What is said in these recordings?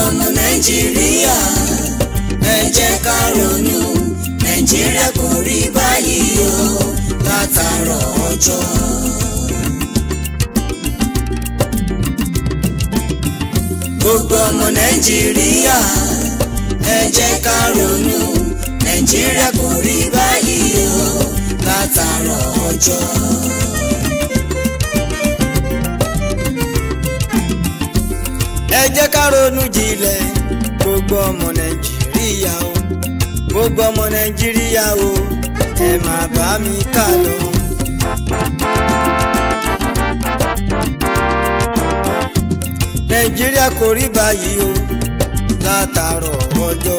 ọmọ nàìjíríà ẹ jẹ́ ká ronú nàìjíríà kò rí báyìí o látàárọ̀ ọjọ́. gbogbo ọmọ nàìjíríà ẹ jẹ́ ká ronú nàìjíríà kò rí báyìí o látàárọ̀ ọjọ́. ẹ jẹ́ ká ronú jinlẹ̀ gbogbo ọmọ nàìjíríà o gbogbo ọmọ nàìjíríà o ẹ máa bá mi kà lọ. nàìjíríà kò rí báyìí o látàárọ̀ ọjọ́.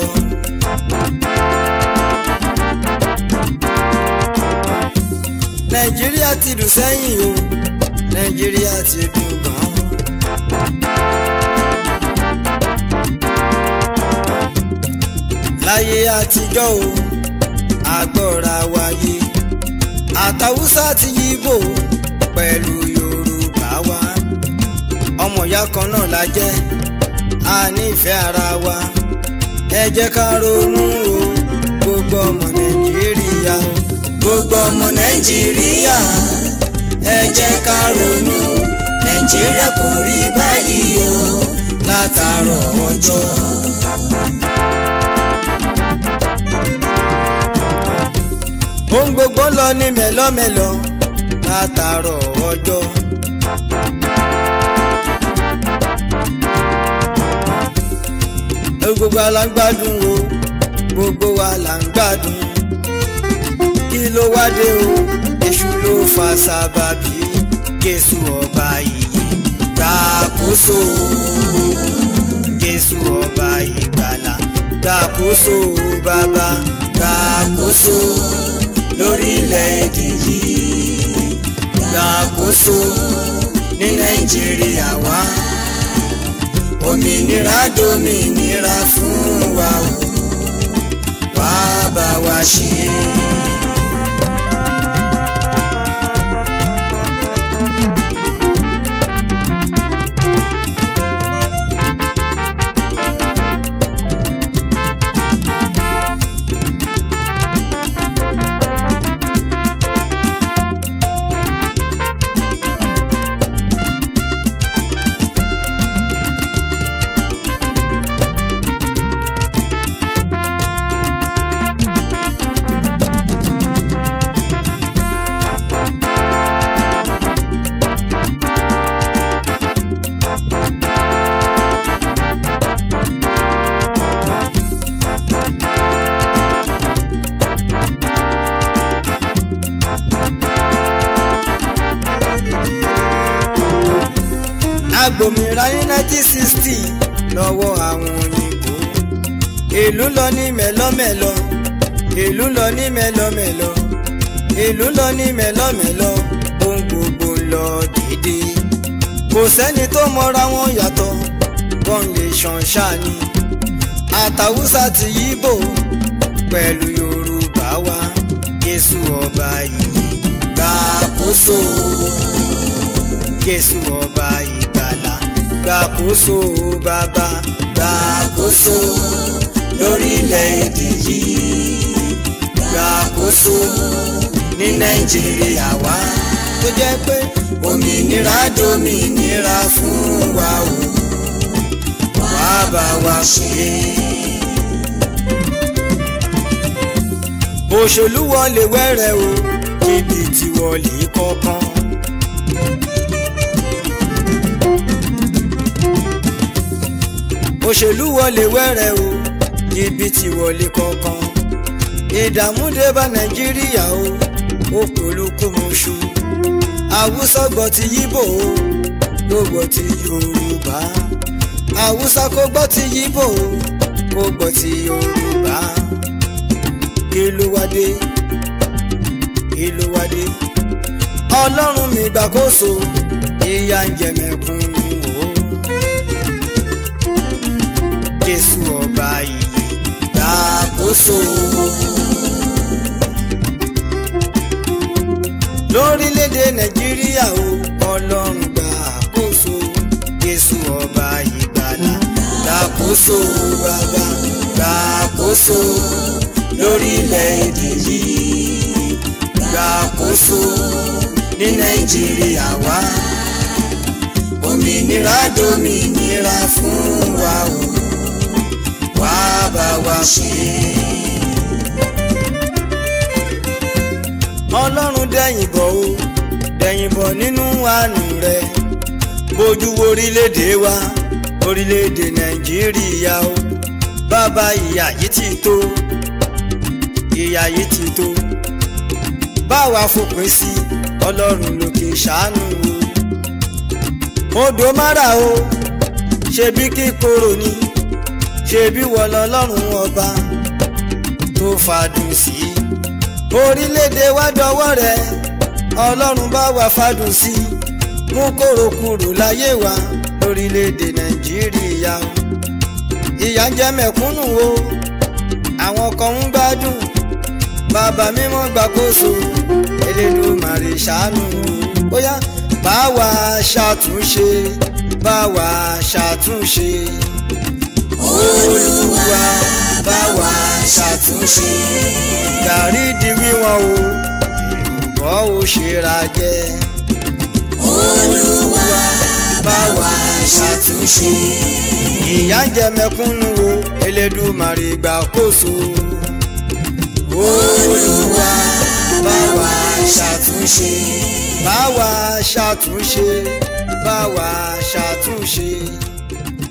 nàìjíríà ti dùn sẹ́yìn o nàìjíríà ti dùn gan-an. láyé àtijọ́ o àgbọ̀ra wáyé àtàwùsá ti yíbò pẹ̀lú yorùbá wa ọmọ ìyá kan náà la jẹ́ a nífẹ̀ẹ́ ara wa ẹ jẹ́ ká ronú o gbogbo ọmọ nàìjíríà o gbogbo ọmọ nàìjíríà ẹ jẹ́ ká ronú nàìjíríà kò rí báyìí o látàárọ̀ ọjọ́. ohun gbogbo lọ ní mẹ́lọ́mẹ́lọ́ látàárọ̀ ọjọ́. gbogbo wa la ń gbádùn o gbogbo wa la ń gbádùn kí ló wá dé o èṣù ló fa sábàbí jésù ọba ìyè gbàkóso jésù ọba ìgbàlà gbàkóso bàbá gbàkóso lórílẹ̀‐èdè yìí gbàkóso ní nàìjíríà wa òmìnira dòmìnira fún wa o wá bá wa ṣe. agbòmìnira ní nineteen sixty lọ́wọ́ àwọn òyìnbó ìlú lọ ní mẹ́lọ́mẹ́lọ́ ìlú lọ ní mẹ́lọ́mẹ́lọ́ ìlú lọ ní mẹ́lọ́mẹ́lọ́ ohun gbogbo ń lọ déédéé kò sẹ́ni tó mọra wọn yàtọ̀ wọ́n lè ṣàn ṣáni àtàwùsà ti yíbò pẹ̀lú yorùbá wa jésù ọba yìí gbàkóso jésù ọba ìgbàlà gbàkóso bàbá gbàkóso lórílẹ̀‐èdè yìí gbàkóso ní nàìjíríà wa tó jẹ́ pé òmìnira dòmìnira fún wa o wá bá wa ṣe. òṣèlú wọlé wẹ́rẹ́ o jìbìtì wọlé kọ̀ọ̀kan. òṣèlú wọlé wẹ́rẹ́ o jìbìtì wọlé kọ̀ọ̀kan. ìdààmú dé bá nàìjíríà o ó polúkúmuṣu. àwùsọ gbọ́ ti yíbò o ló gbọ́ ti yorùbá. àwùsọ kò gbọ́ ti yíbò o kò gbọ́ ti yorùbá. kí ló wá dé kí ló wá dé. ọlọ́run mi gbàkóso ìyà ń jẹ mẹ́kúnnù o. jésù ọba yìí gbàkóso lórílẹ̀‐èdè nàìjíríà o ọlọ́run gbàkóso jésù ọba ìgbàlà gbàkóso bàbá gbàkóso lórílẹ̀‐èdè yìí gbàkóso ní nàìjíríà wa òmìnira dòmìnira fún wa o wá bá wa ṣe. ọlọ́run dẹ̀yìn bọ̀ o dẹ̀yìn bọ̀ nínú àánú rẹ̀ bójú wo orílẹ̀-èdè wa orílẹ̀-èdè nàìjíríà o bàbá ìyà yìí ti tó ìyà yìí ti tó báwa fòpin sí ọlọ́run lókè ṣàánú o odò mara o ṣebí kíkorò ni ṣebí wọ́n lọ́lọ́run ọba tó fàdùn sí orílẹ̀-èdè wa dọwọ́ rẹ̀ ọlọ́run bá wa fàdùn sí mú kóró kúrò láyé wa lórílẹ̀-èdè nàìjíríà o ìyà ń jẹ mẹ̀kúnnù o àwọn kan ń gbádùn bàbá mímọ́ gbàkóso Elédùmarè ṣàánú o bóyá bá wa ṣàtúnṣe bá wa ṣàtúnṣe olúwa bá wa ṣàtúnṣe gàrí di wíwọ́n o ìlúbọ̀ ò ṣera jẹ́ olúwa bá wa ṣàtúnṣe. ìyà ń jẹ mẹ̀kúnnù o Elédùmarè gbàkóso olúwa bá wa ṣàtúnṣe. bá wa ṣàtúnṣe bá wa ṣàtúnṣe